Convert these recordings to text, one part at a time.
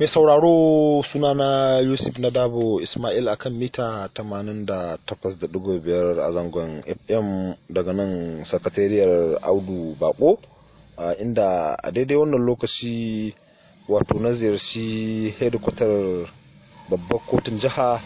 Mai sauraro sunana Yusuf Nadabo Ismail akan mita 88.5 a zangon FM daga nan sakatariyar Audu Bako inda a daidai wannan lokaci wato na ziyarci hedikwatar babbar kotun jiha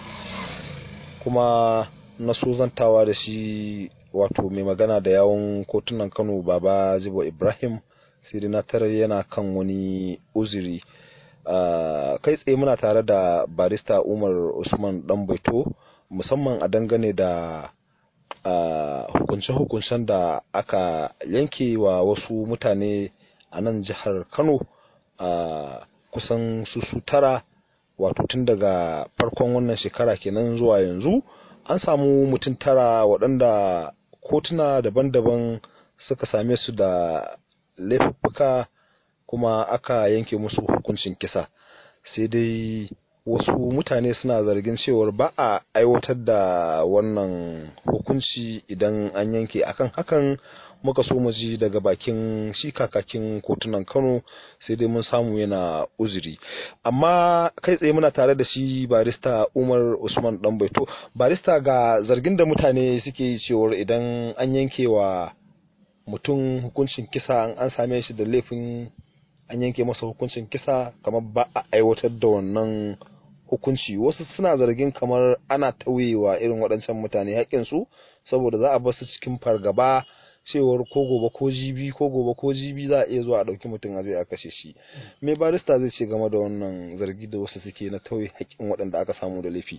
kuma na so zantawa da shi wato mai magana da yawon kotunan Kano Baba Jibo Ibrahim sai na tarar yana kan wani uzuri. Uh, kai tsaye muna tare da barista umar usman danbaito musamman a dangane da uh, hukunce-hukuncen da aka yanke wa wasu mutane a nan jihar kano uh, kusan su su tara wato tun daga farkon wannan shekara kenan zuwa yanzu an samu mutum tara waɗanda kotuna daban-daban suka same su da laifuffuka kuma aka yanke musu hukuncin kisa sai dai wasu mutane suna zargin cewar ba a aiwatar da wannan hukunci idan an yanke akan hakan muka so mu ji daga bakin shi kakakin kotunan kano sai dai mun samu yana uzuri amma kai tsaye muna tare da shi barista umar usman danbaito barista ga zargin da mutane suke yi cewar idan an yanke wa mutum hukuncin kisa an same shi da laifin an yanke masa hukuncin kisa kamar ba a aiwatar da wannan hukunci wasu suna zargin kamar ana tauyewa irin waɗancan mutane haƙƙinsu saboda za a bar su cikin fargaba cewar ko gobe ko jibi ko gobe ko jibi za a iya zuwa a ɗauki mutum a zai a kashe shi me barista zai ce game da wannan zargi da wasu suke na tauye haƙƙin waɗanda aka samu da laifi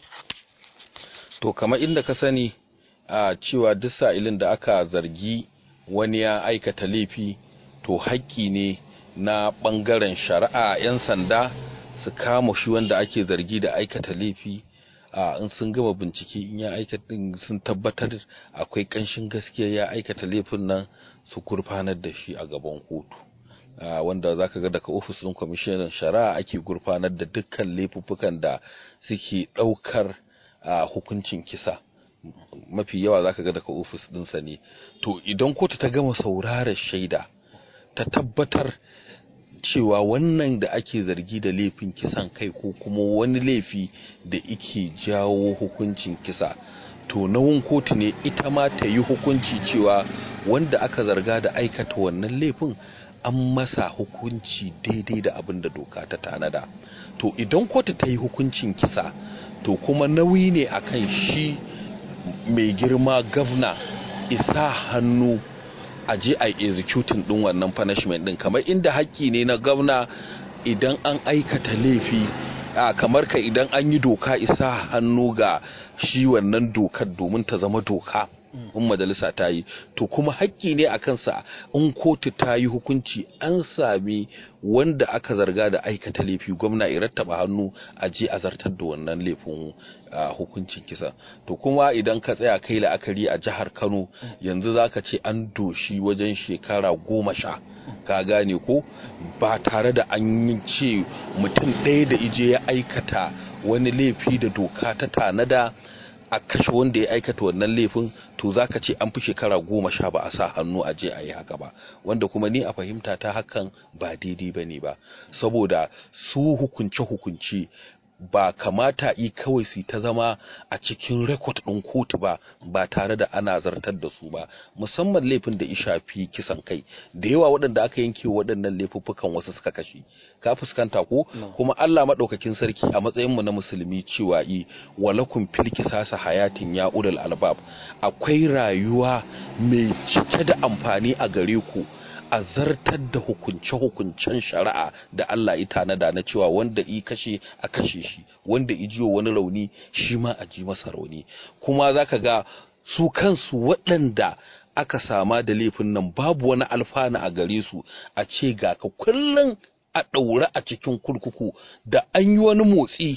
to kamar inda ka sani a cewa duk sa'ilin da aka zargi wani ya aikata laifi to haƙƙi ne na ɓangaren shari'a 'yan sanda su kama shi wanda ake zargi da aikata laifi a in sun gama bincike in ya aikata sun tabbatar akwai ƙanshin gaskiya ya aikata laifin nan su gurfanar da shi a gaban kotu wanda za ka ga daga ofis ɗin kwamishinan shari'a ake gurfanar da dukkan laifuffukan da suke ɗaukar hukuncin kisa mafi yawa za ka ga daga ofis ɗinsa ne to idan kotu ta gama sauraron shaida ta tabbatar cewa wannan da ake zargi da laifin kisan kai ko kuma wani laifi da ike jawo hukuncin kisa to nawun kotu ne ita ma ta yi hukunci cewa wanda aka zarga da aikata wannan laifin an masa hukunci daidai da abin da doka ta tanada to idan kotu ta yi hukuncin kisa to kuma nauyi ne akan shi mai girma gavna isa hannu a je a executing din wannan punishment din kamar inda haƙƙi ne na gwamna idan an aikata laifi a kamar ka idan an yi doka isa hannu ga shi wannan dokar domin ta zama doka in majalisa ta yi to kuma haƙƙi ne a kansa in kotu ta yi hukunci an sami wanda aka zarga da aikata laifi gwamna ya rattaba hannu a je a zartar da wannan laifin hukuncin kisa to kuma idan ka tsaya kai la'akari a jihar kano yanzu zaka ce an doshi wajen shekara goma sha ka gane ko ba tare da an yi ce mutum ɗaya da ije ya aikata wani laifi da doka ta tanada a kashe wanda ya aikata wannan laifin to zaka ce an fi shekara goma sha ba a sa hannu a je a yi haka ba wanda kuma ni a fahimta ta hakan ba daidai ba ne ba saboda su hukunce-hukunce ba kamata yi kawai su ta zama a cikin rekod ɗin kotu ba ba tare da ana zartar da su ba musamman laifin da ya shafi kisan kai da yawa waɗanda aka yanke waɗannan laifuffukan wasu suka kashe ka fuskanta ko kuma Allah maɗaukakin sarki a matsayin mu na musulmi cewa yi walakum fil kisasa hayatin ya ulul albab akwai rayuwa mai cike da amfani a gare ku a zartar da hukunce-hukuncen shari'a da Allah ya tanada na cewa wanda i kashe a kashe shi wanda i jiwo wani rauni shi ma a ji masa rauni kuma zaka ga su kansu waɗanda aka sama da laifin nan babu wani alfana a gare su a ce ga ka kullum a ɗaure a cikin kurkuku da an yi wani motsi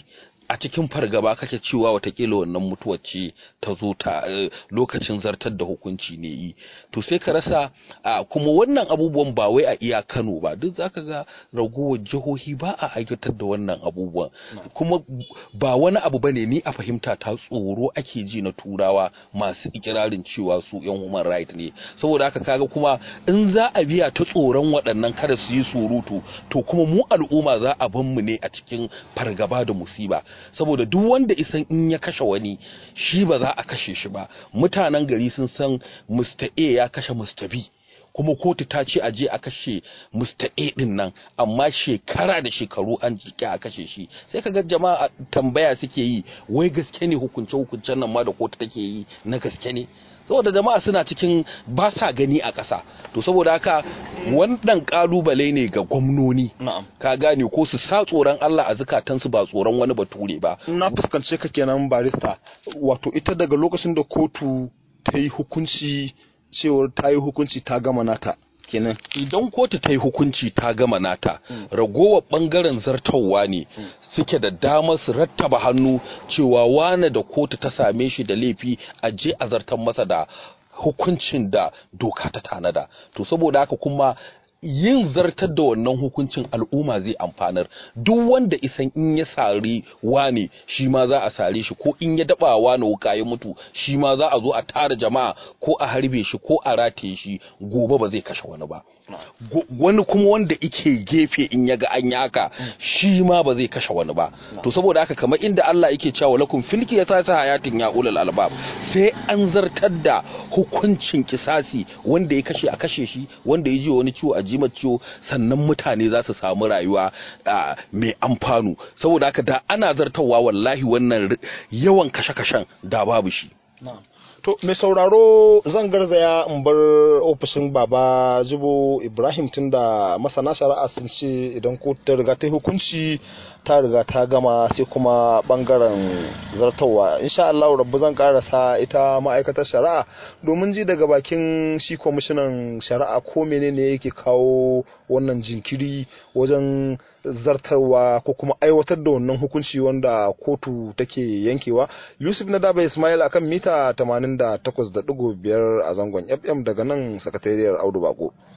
a cikin fargaba kake cewa watakila wannan mutuwar ce ta zo ta lokacin zartar da hukunci ne yi to sai ka rasa kuma wannan abubuwan ba wai a iya Kano ba duk zaka ga ragowar jihohi ba a aikatar da wannan abubuwan kuma ba wani abu bane ni a fahimta ta tsoro ake ji na turawa masu ikirarin cewa su yan human right ne saboda haka kaga kuma in za a biya ta tsoron waɗannan kada su yi surutu to kuma mu al'umma za a ban mu ne a cikin fargaba da musiba saboda duk wanda isan in ya kashe wani shi ba za a kashe shi ba mutanen gari sun san Mr. A ya kashe Mr. B kuma kotu ta ce a je a kashe Mr. A din nan amma shekara da shekaru an jike a kashe shi sai kaga jama'a tambaya suke yi wai gaske ne hukunce hukuncen nan ma da kotu take yi na gaske ne saboda jama'a suna cikin ba sa gani a ƙasa to saboda haka wannan kalubale ne ga gwamnoni ka gane ko su sa tsoron Allah a zukatansu ba tsoron wani bature ba na fuskance ka kenan barista wato ita daga lokacin da kotu ta yi hukunci cewar ta yi hukunci ta gama nata kenan idan kotu ta yi hukunci ta gama nata ragowar bangaren zartawa ne suke da damar su rattaba hannu cewa wane da kotu ta same shi da laifi a je a zartar masa da hukuncin da doka ta tanada to saboda haka kuma yin zartar da wannan hukuncin al'umma zai amfanar duk wanda isan in ya sari wane shi ma za a sare shi ko in ya daba wane wuka ya mutu shi ma za a zo a tara jama'a ko a harbe shi ko a rataye shi gobe ba zai kashe wani ba wani kuma wanda ike gefe in ya ga an yaka shi ma ba zai kashe wani ba to saboda haka kamar inda Allah yake cewa lakum filki ya sa hayatin ya ulul albab sai an zartar da hukuncin kisasi wanda ya kashe a kashe shi wanda ya ji wani ciwo a jima ciwo sannan mutane za su samu rayuwa mai amfanu saboda haka da ana zartarwa wallahi wannan yawan kashe-kashen da babu shi To, mai sauraro zan garzaya in bar ofishin baba zubo Ibrahim tun da masana shari'a sun ce idan kotu ta riga ta yi hukunci ta riga ta gama sai kuma bangaren zartawa. Insha Allah rabbu zan karasa ita ma'aikatar shari'a domin ji daga bakin shi kwamishinan shari'a ko menene yake kawo wannan jinkiri wajen zartarwa ko kuma aiwatar da wannan hukunci wanda kotu take yankewa. Yusuf na daba Ismail akan mita 88.5 a zangon FM daga nan sakatariyar Audu Bako.